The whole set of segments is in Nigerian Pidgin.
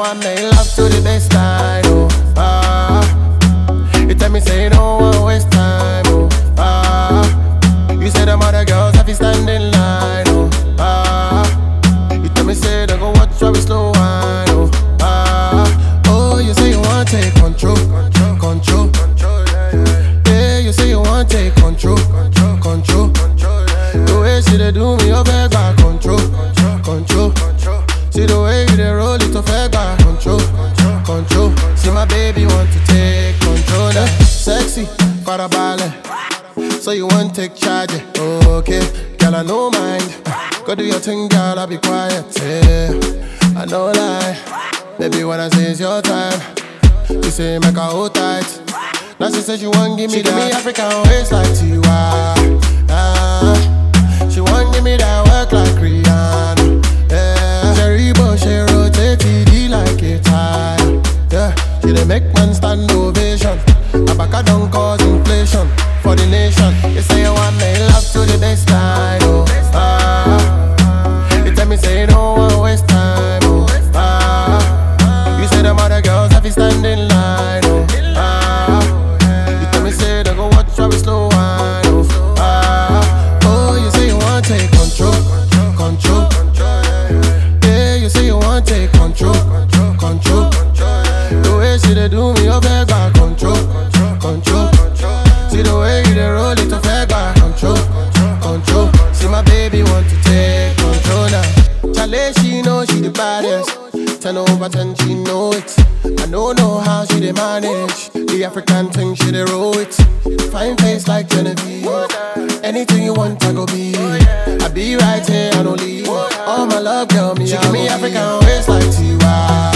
want make love to the best time, oh. Ah. You tell me say you don't want waste time, oh. Ah. You say them other girls have to stand in line, oh. Ah. You tell me say they go watch how we slow wine, oh. Ah. Oh, you say you want take control, control, control. Yeah, you say you want take control, control, control. The way she dey do me, oh, beg back control, control. See the way you dey roll it, oh, beg back control, control. See my baby want to take control, eh? Sexy, farabalẹ̀. So you want take charge, eh? okay? Girl, I no mind. Go do your thing, girl, I'll be quiet. Yeah, I no lie. Baby, when I say it's your time, you say make her hold tight. Now she said she want give me that. me African waist like Tiwa. Ah, she want give me that work like Rihanna. Yeah, Cherry Bush, she rotate TD like a tire. Yeah, she dey make man stand ovation. Abaka don't cause inflation for the nation. You say you want make love to the best time. Oh, ah, you tell me say you don't want waste time. Oh, ah, you say them other girls have to stand in line. Oh, ah, you tell me say they go watch how we slow wine. Oh, ah, oh, you say you want take control, control. Yeah, you say you want take control, control. The way she dey do me, oh, beg back control, control. See the way you dey roll it, oh, beg back control, control. See my baby want to take control now. Chale, she know she the baddest. Ten over ten, she know it. I don't know how she dey manage the African thing, she dey roll it. Fine face like Genevieve. Anything you want, I go be. I be right here, I don't leave. All my love, girl, me. She give me African waist like Tiwa.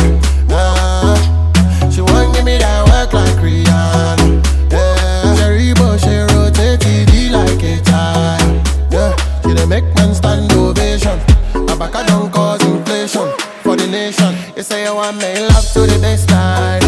Ah, she want give me that work like Rihanna. Yeah, Cherry Bush, she rotate TD like a tire. Yeah, she dey make man stand ovation. Abaka don't cause inflation for the nation. You say you want make love to the best time.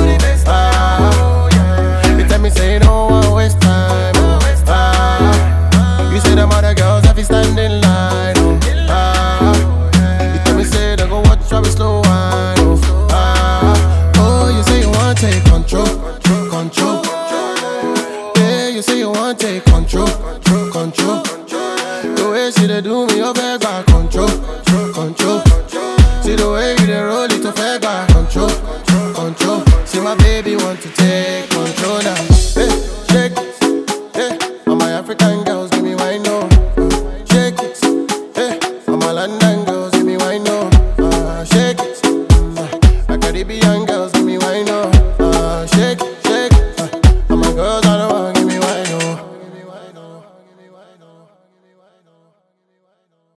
Ah, you tell me say you don't want waste time. Ah, you say them other girls have to stand in line. Oh, ah, you tell me say they go watch how we slow wine. Oh, ah, oh, you say you want take control, control. Yeah, you say you want take control, control. The way she dey do me, oh, beg back control, control. See the way you dey roll it, oh, beg back control, control. See my baby want to take control now. Hey, shake it, hey. All my African girls give me wine no. Shake it, hey. All my London girls give me wine no. Uh, shake it, mm. my Caribbean girls.